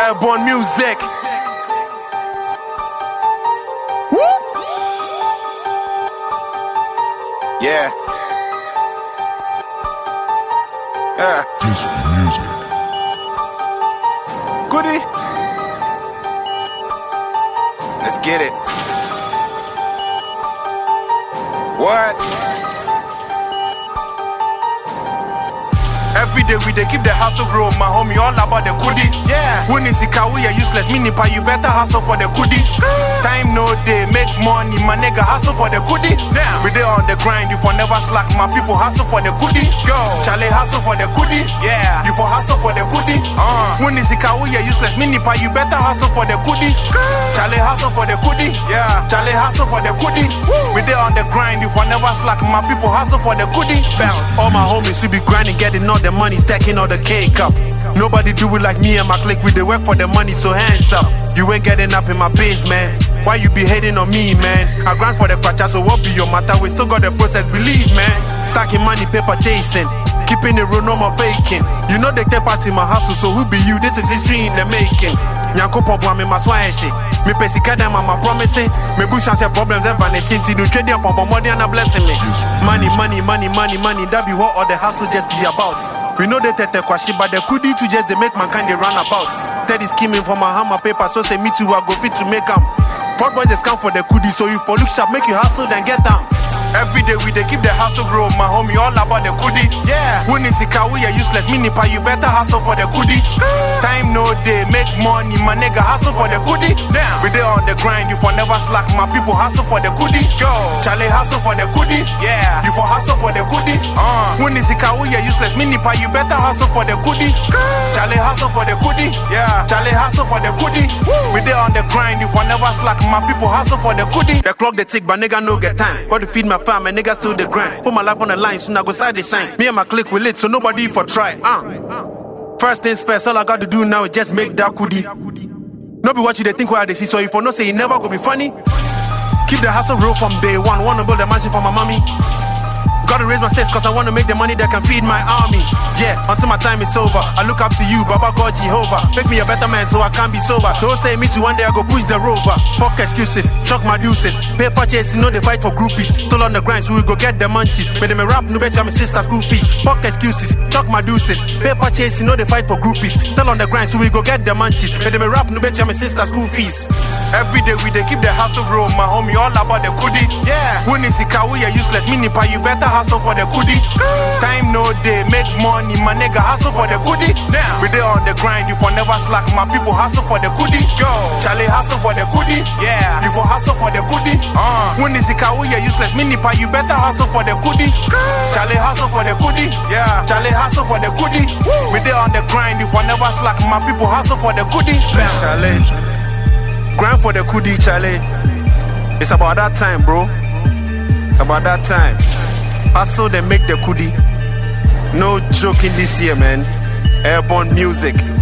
Airborne music. Woo! Yeah. Yeah. Goody. Let's get it. What? Every day we dey keep the hustle real, my homie, all about the goodie. Yeah. When is it we are useless, meaning pa you better hustle for the goodie. Time no day, make money, my nigga hustle for the goodie. Now we dey on the grind, you for never slack, my people hustle for the goodie. Go, Charlie hustle for the goodie. Yeah, you for hustle for the goodie. Uh. When is it we are useless, meaning pa you better hustle for the goodie. Charlie hustle for the goodie. Yeah, Charlie hustle for the goodie. We dey on the grind, you for never slack, my people hustle for the goodie. Bounce. All my homies we be grinding, getting all the money, stacking all the cake up. Nobody do it like me and my clique. We dey work for the money, so hands up. You ain't getting up in my basement. Why you be hating on me, man? I grind for the kwacha, so what be your matter? We still got the process, believe, man. Stacking money, paper chasing. Keeping it real, no more faking. You know they take part in my hustle, so who be you? This is history in the making. Nyanko pompo me maswa shit. Me pesika dem mama promising. Me bush and say problems ever vanishing. Till you trade them pompo money and a blessing me. Money, money, money, money, money. That be what all the hustle just be about. We know they tete kwashi, but the kudi to just they make mankind they run about. Teddy scheming for my hammer paper, so say me too I go fit to make 'em. Fraud boys just come for the kudi, so you for look sharp, make you hustle then get them. Every day we dey keep the hustle real, my homie, all about the kudi. Yeah, when is it we are useless, meaning pa you better hustle for the kudi. Time no day, make money, my nigga hustle for the kudi. Now we dey on the grind, you for never slack, my people hustle for the kudi. Go, Charlie hustle for the kudi. Yeah, you for hustle for the kudi. Uh, when is it we are useless, meaning pa you better hustle for the kudi. Charlie hustle for the kudi. Yeah, Charlie hustle for the kudi. We dey on the grind, you for never slack, my people hustle for the kudi. The clock they tick, but nigga no get time. Got to feed my fam, and niggas still the grind. Put my life on the line, soon I go side the shine. Me and my clique we lit, so nobody for try. Uh. First things first, all I got to do now is just make that kudi. No be what you they think where they see, so if you no say it never go be funny. Keep the hustle real from day one. Wanna build a mansion for my mommy. Gotta raise my stakes cause I wanna make the money that can feed my army. Yeah, until my time is over. I look up to you, Baba God Jehovah. Make me a better man so I can be sober. So say me too one day I go push the rover. Fuck excuses, chuck my deuces. Paper chasing, no they fight for groupies. Still on the grind, so we go get the munchies. But them a rap, no bet my sister school fees. Fuck excuses, chuck my deuces. Paper chasing, no they fight for groupies. Still on the grind, so we go get the munchies. But them a rap, no bet my sister school fees. Every day we dey keep the hustle real, my homie, all about the kudi. Yeah, when is it we are useless, meaning pa you better hustle for the kudi. Time no day, make money, my nigga hustle for the kudi. Now we dey on the grind, you for never slack, my people hustle for the kudi. Go, Charlie hustle for the kudi. Yeah, you for hustle for the kudi. Uh, when is it we are useless, meaning pa you better hustle for the kudi. Charlie hustle for the kudi. Yeah, Charlie hustle for the kudi. We dey on the grind, you for never slack, my people hustle for the kudi. Charlie. Grind for the kudi, Charlie. It's about that time, bro. About that time. Hustle then make the kudi. No joking this year, man. Airborne music.